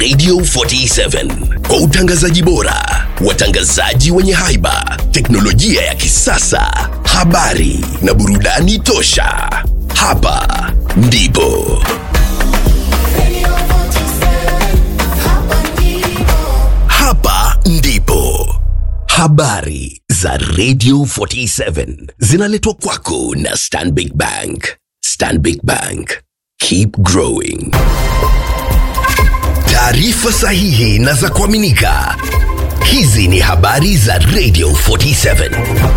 Radio 47 kwa utangazaji bora, watangazaji wenye haiba, teknolojia ya kisasa, habari na burudani tosha. Hapa ndipo hapa ndipo habari za Radio 47 zinaletwa kwako na Stanbic Bank. Stanbic Bank, keep growing. Taarifa sahihi na za kuaminika. Hizi ni habari za Radio 47.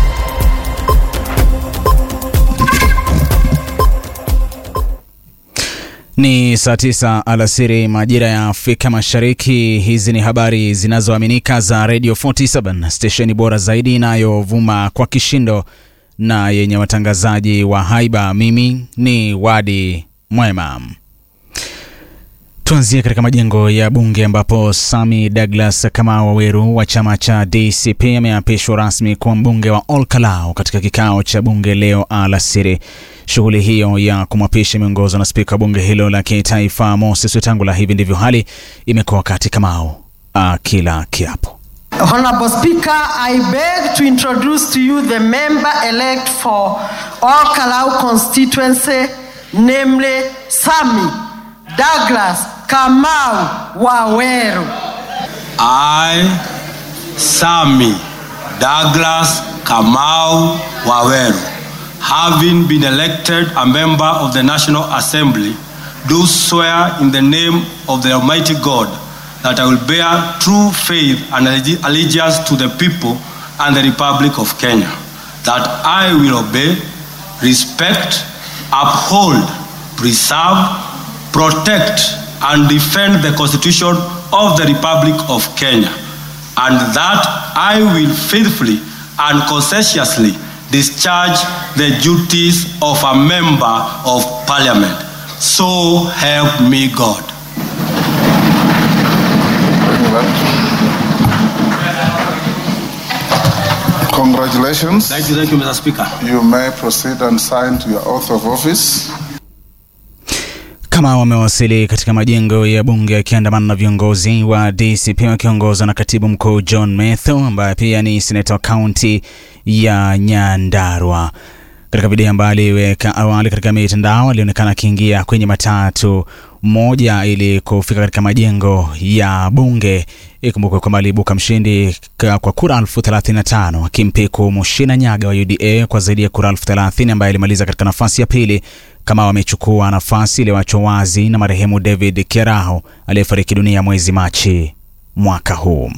Ni saa tisa alasiri majira ya Afrika Mashariki. Hizi ni habari zinazoaminika za Radio 47, stesheni bora zaidi inayovuma kwa kishindo na yenye watangazaji wa haiba. Mimi ni Wadi Mwema. Tuanzie katika majengo ya bunge ambapo Sami Douglas Kamau Waweru wa chama cha DCP ameapishwa rasmi kuwa mbunge wa Olkalau katika kikao cha bunge leo alasiri. Shughuli hiyo ya kumwapisha imeongozwa na spika wa bunge hilo la kitaifa Moses Wetangula. Hivi ndivyo hali imekuwa wakati Kamau akila kiapo. Honorable Speaker, I beg to introduce to you the member elect for All Kalau constituency, namely Sami Douglas Kamau Waweru. I, Sami Douglas Kamau Waweru, having been elected a member of the National Assembly, do swear in the name of the Almighty God that I will bear true faith and allegi- allegiance to the people and the Republic of Kenya, that I will obey, respect, uphold, preserve, protect, and defend the Constitution of the Republic of Kenya, and that I will faithfully and conscientiously discharge the duties of a member of Parliament. So help me God. Congratulations. Thank you, thank you, Mr. Speaker. You may proceed and sign to your oath of office. Kama wamewasili katika majengo ya bunge akiandamana na viongozi wa DCP wakiongozwa na katibu mkuu John Metho ambaye pia ni seneta wa kaunti ya Nyandarua. Katika video ambayo aliweka awali katika mitandao, alionekana akiingia kwenye matatu moja ili kufika katika majengo ya bunge. Ikumbukwe kwamba aliibuka mshindi ka- kwa kura elfu thelathini na tano akimpiku Mushina Nyaga wa UDA kwa zaidi ya kura elfu thelathini ambaye alimaliza katika nafasi ya pili kama wamechukua nafasi iliyoachwa wazi na marehemu David Kiaraho aliyefariki dunia mwezi Machi mwaka huu.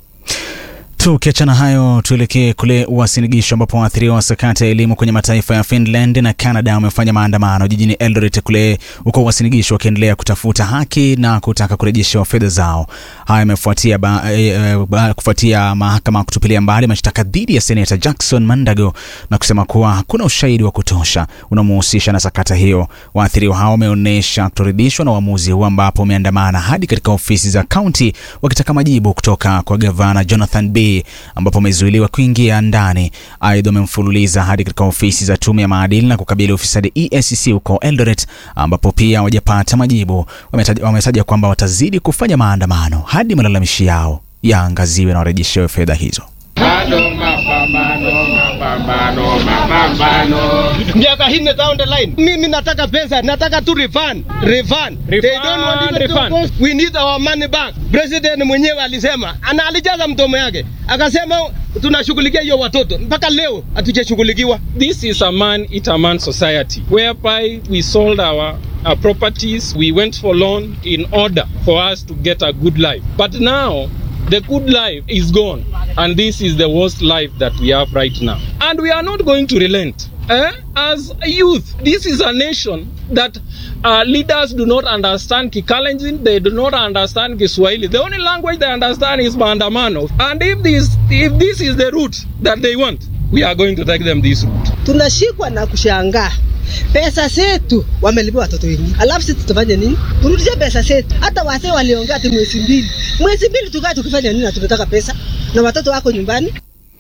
Tukiachana hayo, tuelekee kule Uasin-Gishu ambapo waathiriwa wa sakata ya elimu kwenye mataifa ya Finland na Canada wamefanya maandamano jijini Eldoret kule huko Uasin-Gishu wakiendelea kutafuta haki na kutaka kurejeshewa fedha zao. Haya yamefuatia ba, e, ba, kufuatia mahakama kutupilia mbali mashtaka dhidi ya seneta Jackson Mandago na kusema kuwa hakuna ushahidi wa kutosha unaomhusisha na sakata hiyo. Waathiriwa hao wameonyesha kutoridhishwa na uamuzi huu ambapo wameandamana hadi katika ofisi za kaunti wakitaka majibu kutoka kwa gavana Jonathan B ambapo wamezuiliwa kuingia ndani. Aidha, wamemfululiza hadi katika ofisi za tume ya maadili na kukabili ufisadi EACC huko Eldoret ambapo pia hawajapata majibu. Wametaja wametaja kwamba watazidi kufanya maandamano hadi malalamishi yao yaangaziwe na warejeshewe fedha hizo. Bado mapambano, mapambano, mapambano. miaka nne down the line. Mimi nataka pesa, nataka tu refund, refund. They don't want even to refund. cost. We need our money back. President mwenyewe alisema, ana alijaza mdomo yake akasema tunashughulikia hiyo watoto, mpaka leo hatujashughulikiwa. This is a man eat a man society whereby we sold our, our properties, we went for loan in order for us to get a good life. But now the good life is gone, and this is the worst life that we have right now. And we are not going to relent. Eh? As a youth, this is a nation that uh, leaders do not understand Kikalenjin, they do not understand Kiswahili. The only language they understand is Maandamano. And if this, if this is the route that they want, we are going to take them this route. tunashikwa na kushangaa pesa zetu wamelipia watoto wengi, alafu sisi tutafanya nini? Turudishe pesa zetu. Hata wazee waliongea ati mwezi mbili, mwezi mbili tukae tukifanya nini? na tunataka pesa na watoto wako nyumbani.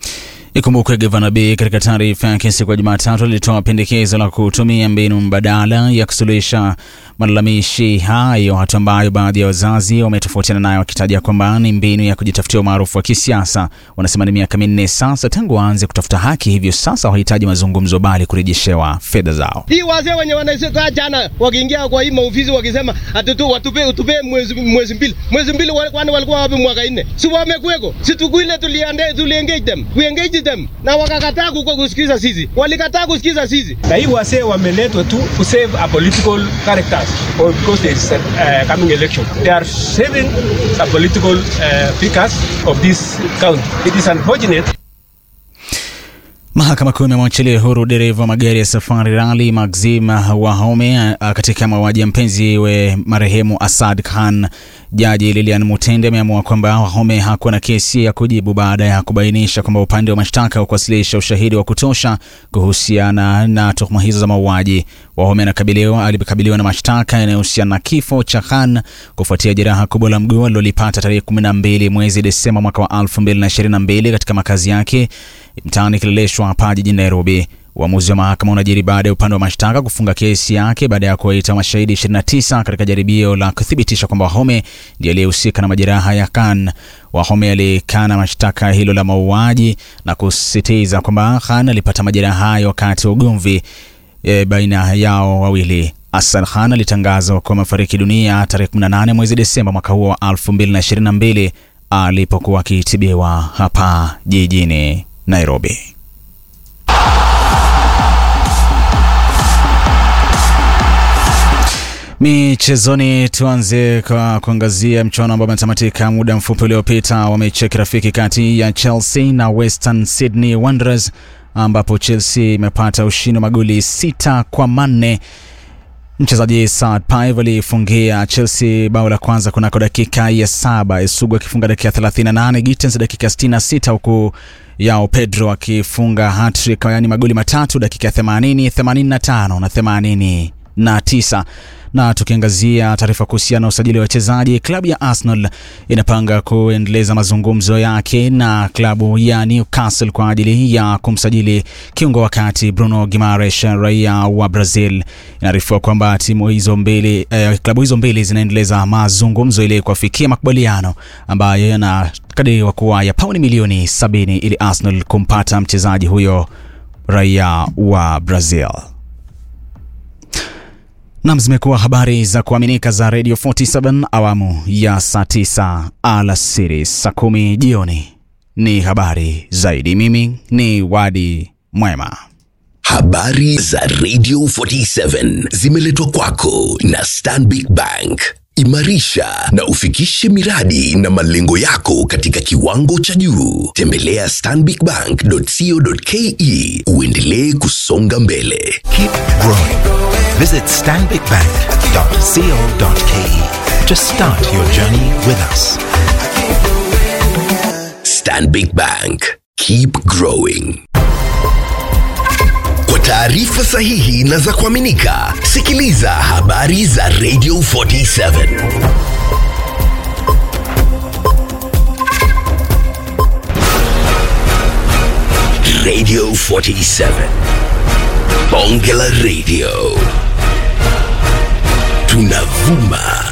Ikumbukwe gavana B katika taarifa yake siku ya Jumatatu alitoa pendekezo la kutumia mbinu mbadala ya kusuluhisha malalamishi hayo, hatua ambayo baadhi ya wazazi wametofautiana nayo, wakitaja kwamba ni mbinu ya kujitafutia umaarufu wa kisiasa. Wanasema ni miaka minne sasa tangu waanze kutafuta haki, hivyo sasa wahitaji mazungumzo, bali kurejeshewa fedha zao. Hii wazee wenye wanakaa jana wakiingia kwa hii maofisi wakisema atutu watupe utupe mwezi mwezi mbili mwezi mbili, wa- kwani walikuwa wapi mwaka nne? Si wamekuweko? Si tukuile tuliande tuliengage them we engage them, na wakakataa kuko kusikiza sisi, walikataa kusikiza sisi. na hii wasee wameletwa tu to save a political characters or because there is a uh, coming election they are saving a political uh, figures of this county it is unfortunate Mahakama Kuu imemwachilia huru dereva wa magari ya safari rali Maxim Wahome a- katika mauaji ya mpenzi we marehemu Asad Khan. Jaji Lilian Mutende ameamua kwamba Wahome hakuwa na kesi ya kujibu baada ya kubainisha kwamba upande wa mashtaka kuwasilisha ushahidi wa kutosha kuhusiana na tuhuma hizo za mauaji. Wahome anakabiliwa alikabiliwa na mashtaka yanayohusiana na kifo cha Khan kufuatia jeraha kubwa la mguu alilolipata tarehe 12 mwezi Desemba mwaka wa 2022 katika makazi yake mtaani Kileleshwa hapa jijini Nairobi. Uamuzi wa mahakama unajiri baada ya upande wa mashtaka kufunga kesi yake baada ya kuwaita mashahidi 29 katika jaribio la kuthibitisha kwamba Wahome ndiye aliyehusika na majeraha ya Khan. Wahome alikana mashtaka hilo la mauaji na kusisitiza kwamba Khan alipata majeraha hayo wakati wa ugomvi e, baina yao wawili. Hassan Khan alitangazwa kuwa amefariki dunia tarehe 18 mwezi Desemba mwaka huo wa 2022 alipokuwa akitibiwa hapa jijini Nairobi. Michezoni, tuanze kwa kuangazia mchuano ambao umetamatika muda mfupi uliopita wa mechi ya kirafiki kati ya Chelsea na Western Sydney Wanderers ambapo Chelsea imepata ushindi wa magoli sita kwa manne. Mchezaji Saad Pive alifungia Chelsea bao la kwanza kunako dakika ya saba, Esugu akifunga dakika 38, Gittens dakika 66, huku yao Pedro akifunga hattrick, yaani magoli matatu dakika ya 80, 85 na 89 na tukiangazia taarifa kuhusiana na usajili wa wachezaji, klabu ya Arsenal inapanga kuendeleza mazungumzo yake na klabu ya Newcastle kwa ajili ya kumsajili kiungo wa kati Bruno Gimares, raia wa Brazil. Inaarifiwa kwamba timu hizo mbili eh, klabu hizo mbili zinaendeleza mazungumzo ili kuafikia makubaliano ambayo yanakadiriwa kuwa ya pauni milioni sabini ili Arsenal kumpata mchezaji huyo raia wa Brazil. Nam, zimekuwa habari za kuaminika za Radio 47 awamu ya saa 9 alasiri, saa kumi jioni ni habari zaidi. Mimi ni Wadi Mwema. Habari za Radio 47 zimeletwa kwako na Stanbic Bank. Imarisha na ufikishe miradi na malengo yako katika kiwango cha juu. Tembelea stanbicbank.co.ke uendelee kusonga mbele. Keep growing. Visit stanbicbank.co.ke to start your journey with us. Stanbic Bank. Keep growing. Kwa taarifa sahihi na za kuaminika, sikiliza habari za Radio 47. Radio 47. Bonge la Radio. Tunavuma